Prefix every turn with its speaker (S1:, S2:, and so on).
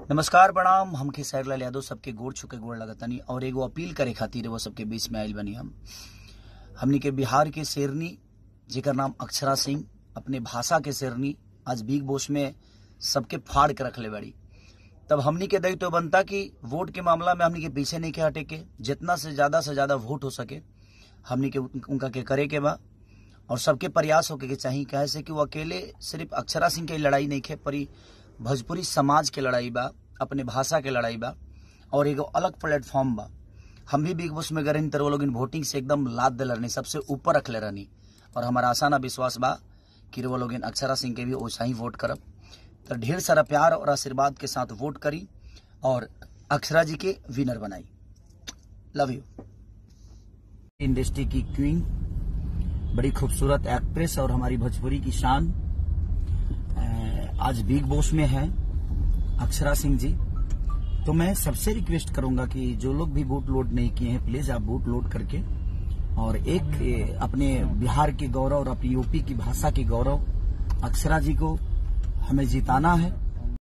S1: नमस्कार प्रणाम हम खेसारीलाल यादव सबके गोड़ छुके गोड़ लगतनी और एगो अपील करे खातिर वो सबके बीच में आयल बनी हम हमनी के बिहार के शेरनी जेकर नाम अक्षरा सिंह अपने भाषा के शेरनी आज बिग बॉस में सबके फाड़ के रखले बड़ी तब हमनी के दायित्व तो बनता कि वोट के मामला में हमनी के पीछे नहीं के हटे के जितना से ज्यादा से ज्यादा वोट हो सके हमनी के उन- उनका के करे के बा और सबके प्रयास होके के चाहिए कहे से कि वो अकेले सिर्फ अक्षरा सिंह के लड़ाई नहीं खे परी भोजपुरी समाज के लड़ाई बा अपने भाषा के लड़ाई बा और एगो अलग प्लेटफॉर्म बा हम भी बिग बॉस में गए रहनी तर वो लोग वोटिंग से एकदम लाद दिल रहनी सबसे ऊपर रखले रहनी और हमारा आशा ना विश्वास बा कि वो लोग अक्षरा सिंह के भी वैसा ही वोट करब तो ढेर सारा प्यार और आशीर्वाद के साथ वोट करी और अक्षरा जी के विनर बनाई लव यू इंडस्ट्री की क्वीन बड़ी खूबसूरत एक्ट्रेस और हमारी भोजपुरी की शान अ, आज बिग बॉस में है अक्षरा सिंह जी तो मैं सबसे रिक्वेस्ट करूंगा कि जो लोग भी वोट लोड नहीं किए हैं प्लीज आप वोट लोड करके और एक अ, अपने बिहार के गौरव और अपनी यूपी की भाषा के गौरव अक्षरा जी को हमें जिताना है